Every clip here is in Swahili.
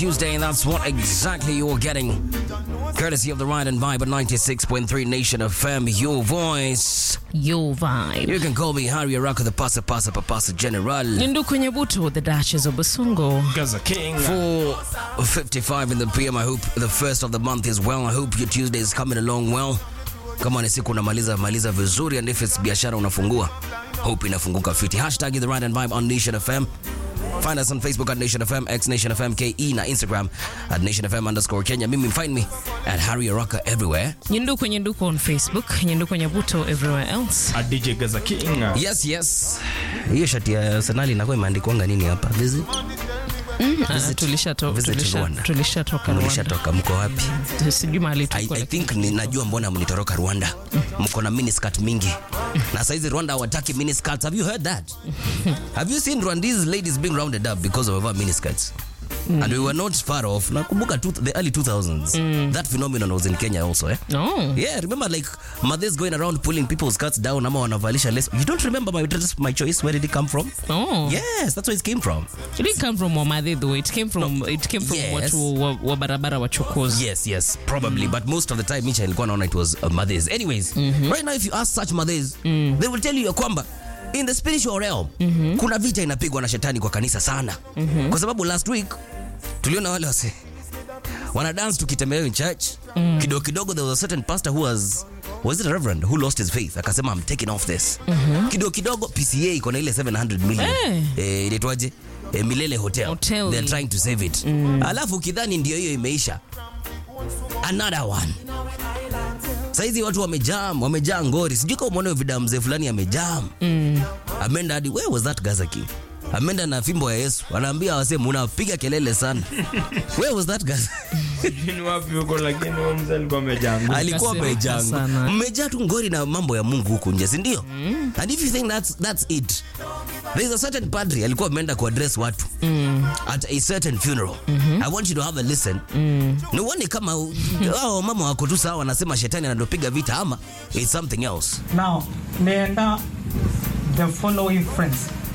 Tuesday, and that's what exactly you're getting. Courtesy of the Ride and Vibe at 96.3 Nation FM, your voice. Your vibe. You can call me Harry Araka, the Pasa Pasa Papasa General. Ndu kwenye buto, the Duchess of Basungo. Gaza King. 4.55 in the PM. I hope the first of the month is well. I hope your Tuesday is coming along well. Kama ni siku unamaliza maliza vizuri, and if it's biashara unafungua, hope inafunguka fiti. Hashtag the Ride and Vibe on Nation FM. Find us on Facebook at Nation FM, X Nation FM KE, na Instagram at Nation FM underscore Kenya. Mimi find me at Harry Araka everywhere. Nyindu kwenye nduko on Facebook. Nyindu kwenye buto everywhere else. A DJ Gaza King. Yes, yes. Hiyo shati ya Arsenal inakuwa imeandikwanga nini hapa? Visit. Ah, tulishatoka visit tulisha, Rwanda. tulishatoka Rwanda. Mlishatoka, mko wapi? Sijui mahali I, tuko. I think ninajua mbona mlitoroka Rwanda. Mko na miniskirt mingi. Na saizi Rwanda hawataki miniskirts. Have you heard that? Have you seen Rwandese ladies being rounded up because of our miniskirts? And we were not far off. Nakumbuka two, the early 2000s. That phenomenon was in Kenya also, eh? No. Yeah, remember like mothers going around pulling people's skirts down ama wanavalisha less. You don't remember my dress, my choice? Where did it come from? Oh. Yes, that's where it came from. It didn't come from Wamadhe though. It came from it came from Yes. watu wa, wa barabara wachokozi. Yes, yes, probably. But most of the time, Micha ilikuwa naona it was uh, mothers. Anyways, right now if you ask such mothers, they will tell you ya kwamba in the spiritual realm kuna vita inapigwa na shetani kwa kanisa sana. Kwa sababu last week tuliona wale wase wana dance tukitembea in church. Kidogo kidogo there was a certain pastor who was was it a reverend who lost his faith akasema I'm taking off this. Kidogo kidogo PCA iko na ile 700 million. Eh. Eh, inaitwaje? Eh, Milele Hotel. Hotel. They're trying to save it. Alafu kidhani ndio hiyo imeisha another one saizi watu wamejam wamejaa ngori sijui kama umeona hiyo video ya mzee fulani amejam mm. ameenda hadi where was that gaza king ameenda na fimbo ya yesu anaambia wase munapiga kelele sana where was that gaza Ni wapi huko lakini huyo mzee alikuwa amejangu. alikuwa Kasirika amejaa sana. mmejaa tu ngori na mambo ya mungu huku nje sindio mm. and if you think that's, that's it there is a certain padri alikuwa ameenda kuaddress watu mm. at a certain funeral mm-hmm. i want you to have a listen mm. niuone kama hao mama wako tu sawa wanasema shetani anatopiga vita ama it's something else Now, nienda the following friends.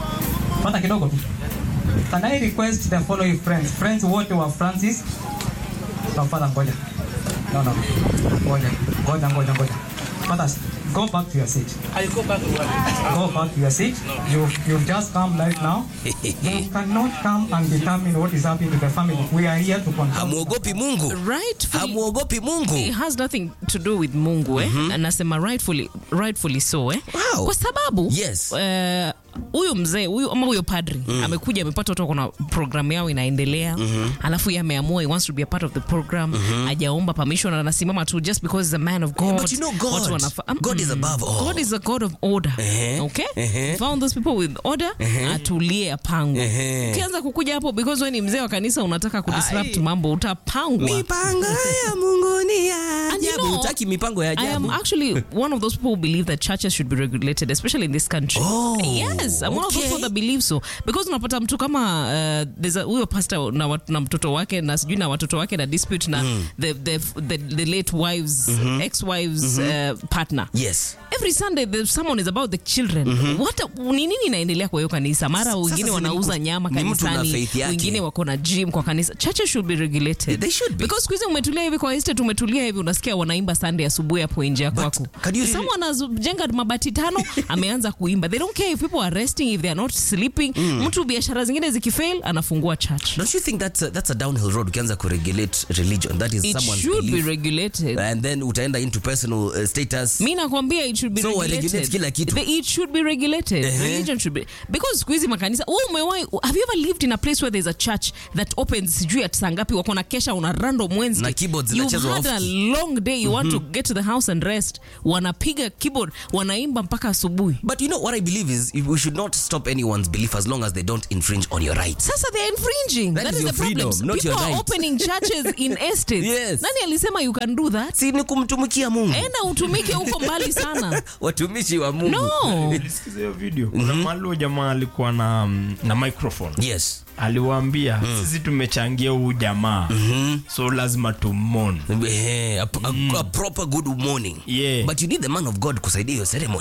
Pata kidogo tu. Can I request the following friends? Friends wote wa Francis. Tafadhali ngoja. No, no. Ngoja. Ngoja, ngoja, ngoja. Pata, go back to your seat. I go back to work. Go back to your seat. You you've just come right now. You cannot come and determine what is happening to the family. We are here to confirm. hamuogopi mungu Rightfully hamuogopi It mungu has nothing to do with Mungu eh? Anasema rightfully, rightfully so eh? Wow. Kwa sababu Yes. eh, huyu mzee huyu ama huyo padri amekuja amepata watu kuna programu yao inaendelea alafu yeye ameamua he wants to be a part of the program hajaomba permission na anasimama tu just because he's a man of God. But you know God. Watu wanafa- um, God is above all. God is a God of order. Ehe. Okay? Ehe. Found those people with order atulie apangwe. Ehe. Ukianza kukuja hapo because wewe ni mzee wa kanisa unataka kudisrupt Ai. mambo utapangwa. mipango ya mungu ni ya And you ajabu know, utaki mipango ya I am ajabu actually one of those people who believe that churches should be regulated, especially in this country. Oh, yes, I'm one of those okay. people that believe so because unapata mtu kama uh, there's a huyo pastor na, wat, na mtoto wake na sijui na watoto wake na dispute na the, the, the, the late wives ex-wives uh, partner yes every sunday the sermon is about the children what ni nini inaendelea kwa hiyo kanisa mara Sasa wengine si ni wanauza ku- nyama ni mtu na kanisani faith yake. wengine wako na gym kwa kanisa churches should be regulated They should be. because siku hizi umetulia hivi kwa estate umetulia hivi unasikia wanaimba sunday asubuhi hapo nje ya kwako can you really- someone anajenga mabati tano ameanza kuimba they don't care if people are resting if they are not sleeping mtu biashara zingine zikifail anafungua church don't you think that's a, that's a downhill road ukianza kuregulate religion that is it someone's should be belief regulated and then utaenda into personal uh, status mi nakwambia it should be So, regulated. waregulate kila kitu. The- it should be regulated Ehe. religion should be because siku hizi makanisa wewe umewahi have you ever lived in a place where there's a church that opens sijui at saa ngapi wako na kesha una random Wednesday Na keyboards you've zinachezwa had a off. long day you want to get to the house and rest wanapiga keyboard wanaimba mpaka asubuhi but you know what i believe is if we should not stop anyone's belief as long as they don't infringe on your rights sasa they're infringing That that, is is your the problem freedom, not people your are right. opening churches in estates Yes. nani alisema you can do that si ni kumtumikia mungu enda utumike huko mbali sana watumishi wa mungu no Nilisikiza hiyo video. Kuna mahali huyo jamaa alikuwa na na microphone. yes Aliwaambia sisi tumechangia huu jamaa. So lazima tumon. Eh, a, a, a proper good morning Yeah. but you need the man of god kusaidia hiyo ceremony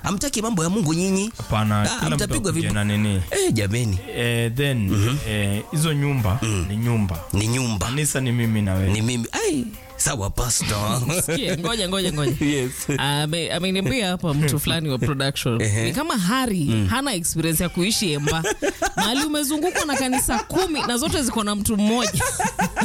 amtaki mambo ya mungu nyinyi hapana Ah, kila mtu mtapigwa akuje vibu- na nini eh, jameni eh, then eh, hizo nyumba ni nyumba ni nyumba kanisa ni mimi na wewe ni mimi ai sawa pastor Sikia, ngoja ngoja ngoja yes Ame- ameniambia hapa mtu fulani wa production ni kama hari hana experience ya kuishi emba mahali umezungukwa na kanisa kumi na zote ziko na mtu mmoja